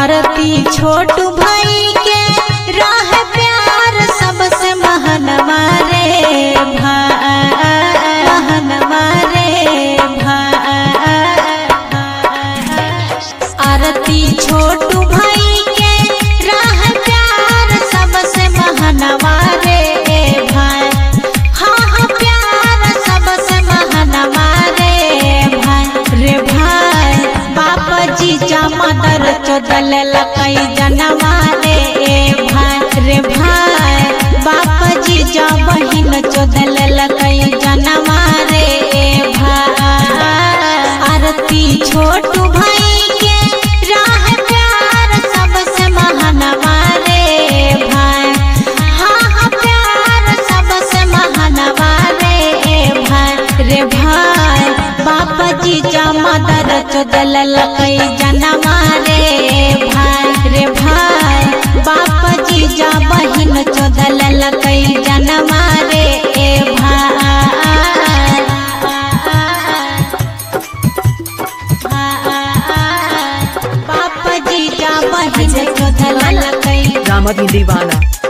आरती छोटू भाई के राह प्यार सबसे महन मारे महन मारे आरती छोटू भाई के राह प्यार सबसे महन मारे भाई हाँ हाँ प्यार सबसे महन मारे भाई रे भाई बाप जी जा मदर चोदल लकई जनवा रे भाई रे भाई बाप जी जा बहिन चोदल लकई जनवा रे भाई आरती छोटू भाई के राह प्यार सबसे महानवा रे भाई हाँ हाँ प्यार सबसे महानवा रे भाई रे भाई बाप जी जा मदर चोदल लकई जनवा रे भाई रे भाई बाप जी जा बहिन चोदल लकई जनवा रे भाई बाप जी जा बहिन चोदल लकई रामधन दीवाना